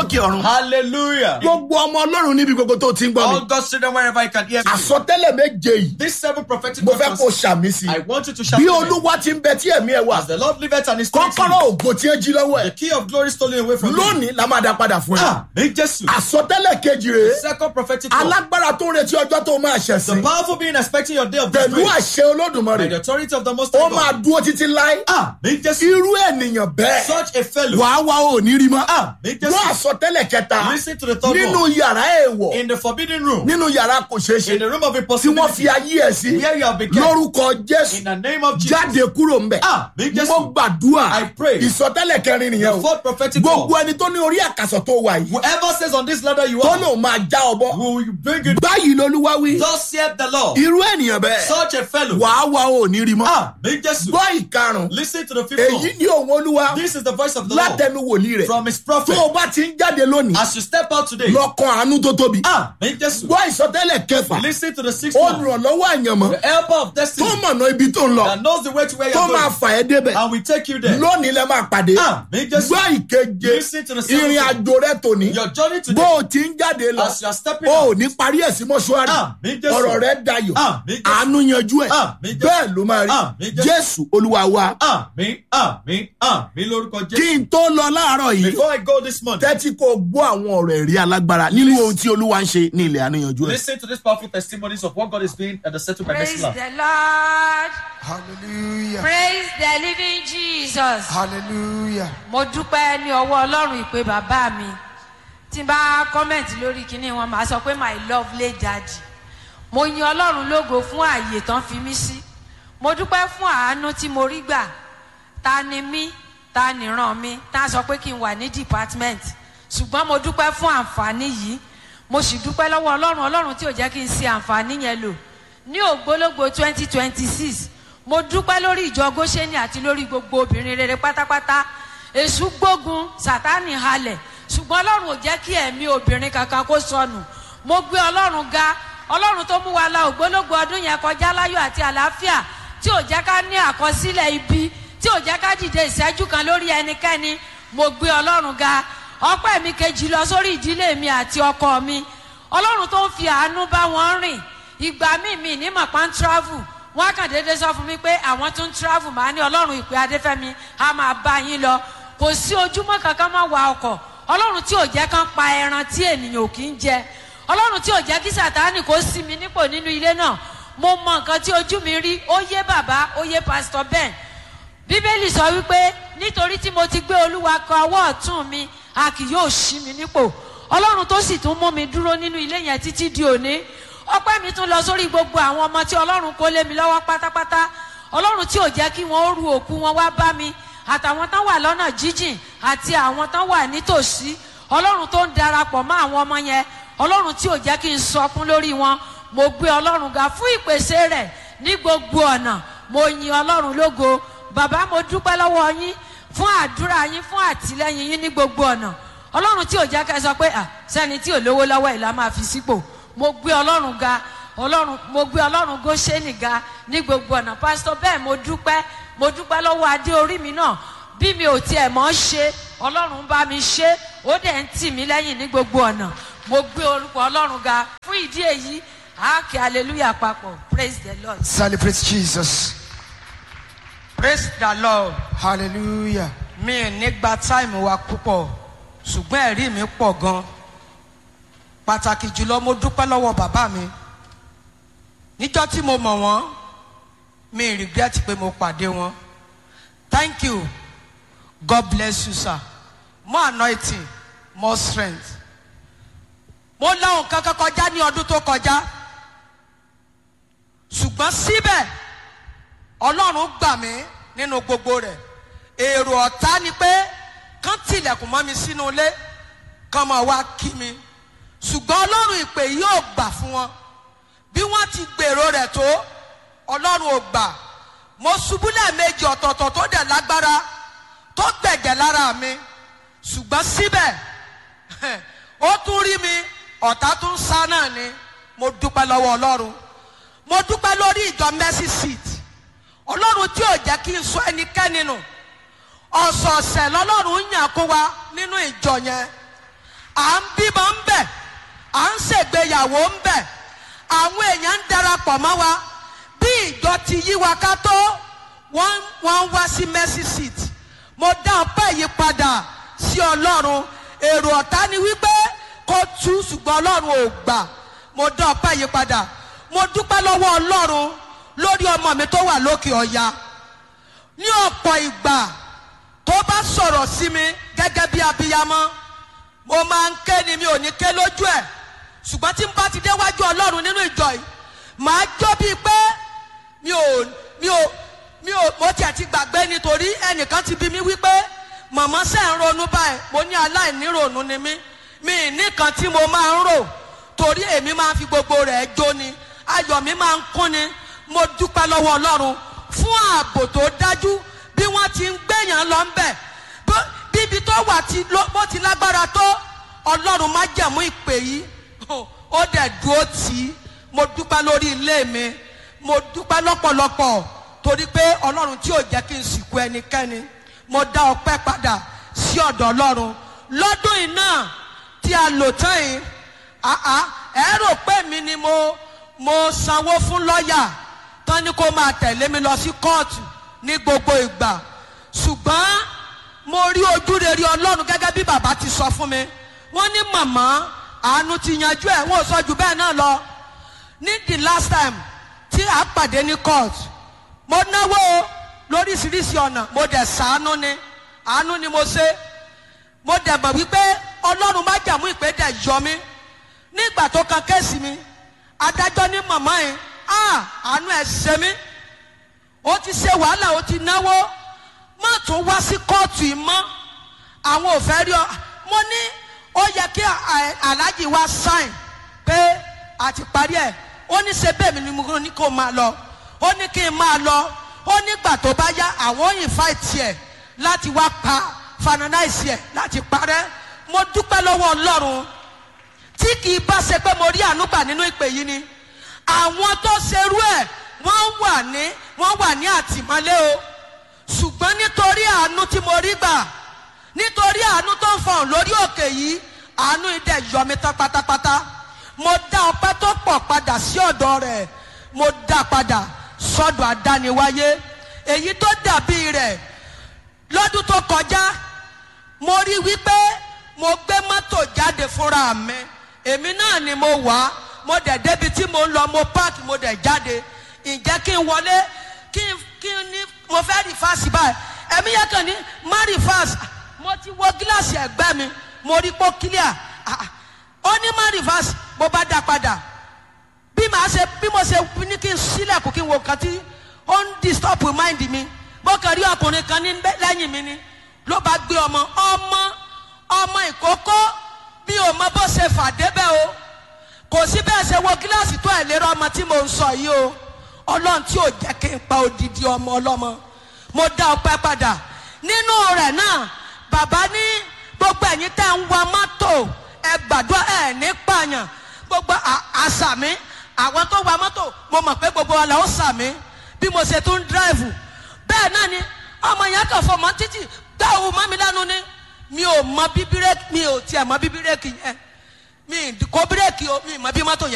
lókè ọ̀run. Hallelujah. gbogbo ọmọ ọlọ́run níbi gbogbo tó ti ń gbọ́ mi. All God's children, wherever you can hear me. àsọtẹ́lẹ̀ méje yìí These seven prophetic mo fẹ́ kó utterances, ṣàmì sí I i. want you to shout bí amen. olúwa ti ń bẹ tí ẹ̀mí ẹ̀ wà As the Lord liveth and is spirit kọ́kọ́rọ́ ògo tí ẹ jí lọ́wọ́ the ẹ̀ key of glory stolen away from you. lónìí la máa dá padà fún ẹ. Ah, make Jesus. àsọtẹ́lẹ̀ kejì rèé Second prophetic word. alágbára tó ń retí ọjọ́ tó máa The ṣẹ̀sìn powerful being expecting your day of pẹ̀lú disgrace àṣẹ olódùmarè by the authority of the Most ó High máa God. dúró títí láé Ah, make Jesus. irú ènìyàn bẹ́ẹ̀ Such a fellow. wàá wá ò ní rí mọ́ Ah, make Jesus. wọ́n àsọtẹ́lẹ̀ kẹta Listen to the third nínú one. yàrá èèwọ̀ In the forbidden room. nínú yàrá kò ṣeé ṣe In the room of tí wọ́n impossibility. fi ayé ẹ̀ sí Where you have been kept. lórúkọ jésù In the name of Jesus. jáde kúrò ń bẹ̀ Ah, make Jesus. mo gbàdúrà I pray. ìsọtẹ́lẹ̀ kẹrin nìyẹn The o fourth prophetic gbogbo word. ẹni tó ní orí àkàsọ̀ tó wà yìí Whoever says on this ladder you tó are, lòun máa já ọbọ will you bring it? báyìí lolúwa wí Thus saith the Lord. irú ènìyàn bẹ́ẹ̀ Such a fellow. wàá wá ò ní rí mọ́ Ah, make Jesus. gbọ́ ìkarùn Listen to the fifth èyí one. ni òun olúwa This is the voice of the Lord látẹnu wòlíì rẹ̀ from his tó prophet. o bá ti ń jáde lónìí As you step out today, lọ́kàn àánú tó tóbi ah, make Jesus. gbọ́ ìsọtẹ́lẹ̀ kẹfà Listen to the sixth one. olùrànlọ́wọ́ àyànmọ́ The helper of tó destiny mọ̀nà ibi tó ń lọ that knows the way to where tó you're máa going. fà ẹ́ débẹ̀ And we take you there. lónìí lẹ máa pàdé Ah, make Jesus. gbọ́ ìkeje Listen to the seventh ìrìn one. àjò rẹ tòní Your journey bó today, o ti ń jáde lọ as you are stepping o ò out, ní parí ẹ̀ sí mọ́ṣúárì Ah, mi Jésù. ọ̀rọ̀ rẹ dayọ̀ Ah, mi Jésù. àánú yanjú ẹ̀ Ah, mi Jésù. bẹ́ẹ̀ ló máa Ah, mi rí Jésù. jésù olúwa wa Àmín, àmín, àmín lórúkọ kí Jésù. n tó lọ láàárọ̀ yìí Before I go this morning, tẹ́tí kò gbọ́ àwọn ọ̀rọ̀ ẹ̀rí alágbára nínú ohun tí olúwa ń ṣe ní ilẹ̀ àánú yanjú ẹ̀. listen to these powerful testimonies of what God is doing at the Settle by Praise Next Love. the Lord. Hallelujah. Praise the living Jesus. Hallelujah. Mo dúpẹ́ ní ọwọ́ Ọlọ́run ìpè bàbá mi. Tí n bá kọ́mẹ̀ntì lórí kinní wọn, màá sọ pé my lovely daddy. Mo yin Ọlọ́run lógo fún ààyè tán fi mí sí. Mo dúpẹ́ fún àánú tí mo rí gbà. Ta ni mí? Ta ni ràn mí? Ta sọ pé kí n wà ní department. Ṣùgbọ́n mo dúpẹ́ fún àǹfààní yìí. Mo sì dúpẹ́ lọ́wọ́ Ọlọ́run Ọlọ́run tí ò jẹ́ kí n ṣe àǹfààní yẹn lò. Ní ògbólógbò twenty twenty six mo dúpẹ́ lórí ìjọ góṣẹ́ni àti lórí gbogbo obìnrin rere pátápátá èṣù gbógun sátánì halẹ̀ ṣùgbọ́n ọlọ́run ò jẹ́ kí ẹ̀mí obìnrin kankan kó sọnù mo gbé ọlọ́run ga ọlọ́run tó mú wa la ògbólógbò ọdún yẹn kọjá láyọ̀ àti àlàáfíà tí ò jẹ́ ká ní àkọsílẹ̀ ibi tí ò jẹ́ ká dìde ìṣẹ́jú kan lórí ẹnikẹ́ni mo gbé ọlọ́run ga ọpẹ́ mi kejì lọ sórí ìdílé mi àti ọkọ mi ọlọ́run tó ń fi àánú bá wọn rìn ìgbà míì mi ní mọ̀pá ń travel wọ́n kàn déédéé sọ fún mi pé àwọn tó ń travel máa ní ọlọ́run ìpè adéfẹ́mi á máa bá yín lọ kò sí ojúmọ́ kankan máa wa ọkọ̀ ọlọ́run tí ò jẹ́ kán pa ẹran tí ènìyàn ò kí ń jẹ ọlọ́run tí ò jẹ́ kí sàtáànì kó sí mi nípò nínú ilé náà mo mọ nǹkan tí ojú mi rí ó yé bàbá ó yé pásítọ̀ ben bíbélì sọ wípé nítorí tí mo ti gbé olúwa kọ ọwọ́ ọ̀tún mi a kì yóò ṣí mi nípò ọlọ́run tó sì tún mú mi dúró nínú ilé yẹn títí di òní ọpẹ́ mi tún lọ sórí gbogbo àwọn ọmọ tí ọlọ́run kó lé mi lọ́wọ́ pátápátá ọlọ́run tí ò jẹ́ kí wọ́n ó ru òkú wọn wá bá mi àtàwọn tán wà lọ́nà jíjìn àti àwọn tán wà nítòsí ọlọ́run tó ń darapọ̀ mọ́ àwọn ọmọ yẹn ọlọ́run tí ò jẹ́ kí n sọkún lórí wọn mo gbé ọlọ́run ga fún ìpèsè rẹ̀ ní gbogbo ọ̀nà mo yin ọlọ́run lógo bàbá mo dúpẹ́ lọ́wọ́ yín fún àdúrà yín fún àtìlẹ́yìn yín ní gbogbo ọ̀nà ọlọ́run tí ò jẹ́ kẹ́ sọ pé à sẹ́ni tí ò lówó lọ́wọ́ ẹ̀ la máa fi sípò mo gbé ọlọ́run ga ọlọ́run mo gbé ọlọ́run góṣẹ́nì ga ní gbogbo ọ̀nà pásítọ̀ bẹ́ẹ̀ mo dúpẹ́ mo dúpẹ́ lọ́wọ́ adé orí mi náà bí mi ò tiẹ̀ mọ́ ṣe ọlọ́run bá mi ṣe ó dẹ̀ ń tì mí lẹ́yìn ní gbogbo ọ̀nà mo gbé orúkọ ọlọ́run ga fún ìdí èyí àáké hallelujah papọ̀ praise the lord. Celebrate Jesus. praise the lord Hallelujah. mi ò ní gba táìmù wa púpọ̀ ṣùgbọ́n ẹ̀rí mi pọ̀ gan pàtàkì jùlọ mo dúpẹ́ lọ́wọ́ bàbá mi níjọ́ tí mo mọ̀ wọ́n mi ì regret pé mo pàdé wọn thank you god bless you sir more anointing more strength mo láwọn kankan kọjá ní ọdún tó kọjá ṣùgbọ́n síbẹ̀ ọlọ́run gbà mí nínú gbogbo rẹ̀ èrò ọ̀tá ni pé kán tilẹ̀kùn mọ́ mi sínú ilé kán máa wá kí mi ṣùgbọ́n ọlọ́run ìpè yóò gbà fún wọn bí wọ́n ti gbèrò rẹ̀ tó ọlọ́run ò gbà mo ṣubú lẹ́ẹ̀mejì ọ̀tọ̀ọ̀tọ̀ tó dẹ̀ lágbára tó gbẹ̀gẹ̀ lára mi ṣùgbọ́n síbẹ̀ ó tún rí mi ọ̀tá tún sá náà ni mo dúpẹ́ lọ́wọ́ ọlọ́run mo dúpẹ́ lórí ìjọ mercy seat ọlọ́run tí ò jẹ́ kí n sọ ẹnikẹ́ni nù ọ̀sọ̀ọ̀sẹ̀ lọ́lọ́run yàn kó wa nínú ìjọ yẹn à ń bímọ ń bẹ̀ à ń ṣègbéyàwó ń bẹ̀ àwọn èèyàn ń darapọ̀ mọ́ wa bí ìjọ ti yí wa ká tó wọ́n wọ́n ń wá sí mercy seat mo dá ọpẹ́ yìí padà sí ọlọ́run èrò ọ̀tá ni wípé kó tú ṣùgbọ́n ọlọ́run ò gbà mo dá ọpẹ́ yìí padà mo dúpẹ́ lọ́wọ́ ọlọ́run lórí ọmọ mi tó wà lókè ọ̀ya ní ọ̀pọ̀ ìgbà tó bá sọ̀rọ̀ sí mi gẹ́gẹ́ bí abiyamọ mo máa ń ké ni mi ò ní ké lójú ẹ̀ ṣùgbọ́n tí n bá ti déwájú ọlọ́run nínú ìjọ yìí màá jó bíi pé mi ò mi ò mi ò mo tiẹ̀ ti gbàgbé nítorí ẹnìkan ti bí mi wípé màmá ṣe ń ronú báyìí mo ní aláìníròònú ni mí mi nìkan tí mo máa ń rò torí èmi máa ń fi gbogbo rẹ̀ jó ni ayọ̀ mi máa ń kún ni mo dúpẹ́ lọ́wọ́ ọlọ́run fún ààbò tó dájú bí wọ́n ti ń gbẹ̀yàn lọ ń bẹ̀ bó- bíbi tó wà tí ló- bó ti lágbára tó ọlọ́run má jẹ̀mú ìpè yìí ó dẹ̀ dúró tì í mo dúpẹ́ lórí ilé mi mo dúpẹ́ lọ́pọ̀lọpọ̀ torí pé ọlọ́run tí ò jẹ́ kí n sìnkú ẹnikẹ́ni mo dá ọpẹ́ padà sí ọ̀dọ̀ ọlọ́run lọ́dún yìí náà tí a lò tán yìí àá ẹ rò pé mi ni mo mo sanwó fún lọ́ọ̀yà tán ni kó máa tẹ̀lé mi lọ sí kóòtù ní gbogbo ìgbà ṣùgbọ́n mo rí ojú rere ọlọ́run gẹ́gẹ́ bí bàbá ti sọ fún mi wọ́n ní màmá àánú ti yanjú ẹ̀ wọ́n ò sọ jù bẹ́ẹ̀ náà lọ ní the last time tí a pàdé ní court mo náwó lóríṣiríṣi ọ̀nà mo dẹ̀ sàánú ni àánú ni mo ṣe mo dẹ̀ mọ̀ wípé ọlọ́run má jàmú ìpè dẹ̀ yọ mí nígbà tó kan kéèsì mi adájọ́ ní màmá yìí ah àánú ẹ̀ ṣe mí ó ti ṣe wàhálà ó ti náwó má tún wá sí kóòtù yìí mọ́ àwọn ò fẹ́ rí ọ mo ní ó yẹ kí à- aláàjì wá sáìn pé a ti parí ẹ̀ ó ní ṣe bẹ́ẹ̀ mi ni mo ní kó máa lọ ó ní kí n máa lọ ó nígbà tó bá yá àwọn invite ẹ̀ láti wá pa finalize ẹ̀ láti parẹ́ mo dúpẹ́ lọ́wọ́ ọlọ́run tí kì í bá ṣe pé mo rí àánú gbà nínú ìpè yìí ni àwọn tó ṣerú ẹ̀ wọ́n wà ní wọ́n wà ní àtìmọ́lé o ṣùgbọ́n nítorí àánú tí mo rí gbà nítorí àánú tó ń fọhùn lórí òkè yìí àánú idẹ yọ mi tán pátápátá mo dá ọpẹ́ tó pọ̀ padà sí ọ̀dọ̀ rẹ̀ mo dá padà sọ́dọ̀ àdániwáyé èyí tó dàbí rẹ̀ lọ́dún tó kọjá mo rí wípé mo gbé mọ́tò jáde fúnra mi èmi náà ni mo wà á mo dẹ̀ débi tí mo ń lọ mo páàkì mo dẹ̀ jáde ǹjẹ́ kí n wọlé kí n kí n ní mo fẹ́ rìfáàsì báyìí ẹ̀mí yẹn kàn ní má rìfáàsì mo ti wo gíláàsì ẹ̀gbẹ́ mi mo rí pó kílíà Ah, ah. ó ní má rìfáàsì mo bá dá padà bí màá ṣe bí mo ṣe ní kí n sílẹ̀kùn kí n wo nǹkan tí ó ń disturb mind mi mo kàn rí ọkùnrin kan ní bẹ́- lẹ́yìn mi ni ló bá gbé ọmọ ọmọ ọmọ ìkókó mi ò mọ bó ṣe fà débẹ̀ o kò sí bẹ́ẹ̀ ṣe wo gíláàsì tó ẹ̀ lérò ọmọ tí mo ń sọ yìí o ọlọ́run tí ò jẹ́ kí n pa odidi ọmọ ọlọ́mọ mo dá ọpẹ́ padà nínú rẹ̀ náà bàbá ní gbogbo ẹ̀yin tẹ́ ń wa mọ́tò ẹ gbàdúrà ẹ̀ ní pààyàn gbogbo à- àṣà mi àwọn tó wa mọ́tò mo mọ̀ pé gbogbo wa la ó sà mí bí mo ṣe tún dírẹ́fù bẹ́ẹ̀ náà ni ọmọ yẹn kàn fọmọ títì gbá òun mọ́ mi lẹ́nu ni mi ò mọ bí bírèkì mi ò tiẹ̀ mọ bí bírèkì yẹn mi ì kó bírèkì o mi ì mọ bí mọ́tò yẹn.